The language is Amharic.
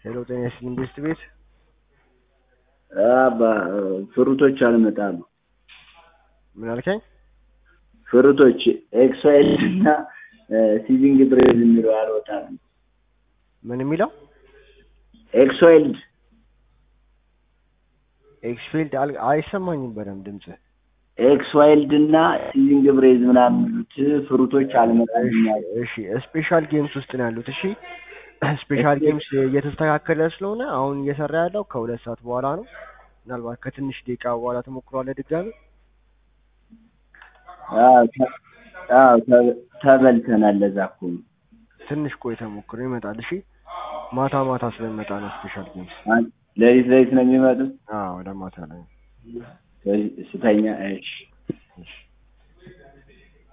ሄሎ ጤና ይስጥልኝ ኢንቨስት ቤት አባ ፍሩቶች አልመጣሉ። ምን አልከኝ? ፍሩቶች ኤክሳይል እና ሲዚንግ ብሬዝ የሚለው አልወጣም። ምን የሚለው ኤክስዋይልድ ኤክስፊልድ አል- አይሰማኝም በደምብ ድምጽ። ኤክስዋይልድ እና ሲዚንግ ብሬዝ ምናምን የሚሉት ፍሩቶች አልመጣልኛል። እሺ ስፔሻል ጌምስ ውስጥ ነው ያሉት። እሺ ስፔሻል ጌምስ እየተስተካከለ ስለሆነ አሁን እየሰራ ያለው ከሁለት ሰዓት በኋላ ነው። ምናልባት ከትንሽ ደቂቃ በኋላ ትሞክሯለህ ድጋሚ። አዎ፣ ተ- አዎ፣ ተ- ተበልተናል። ለዛ እኮ ነው። ትንሽ ቆይተህ ሞክሮ ይመጣል። እሺ ማታ ማታ ስለሚመጣ ነው ስፔሻል ጌምስ። አን- ሌሊት ሌሊት ነው የሚመጡት አዎ ወደ ማታ ላይ ስተኛ። እሺ እሺ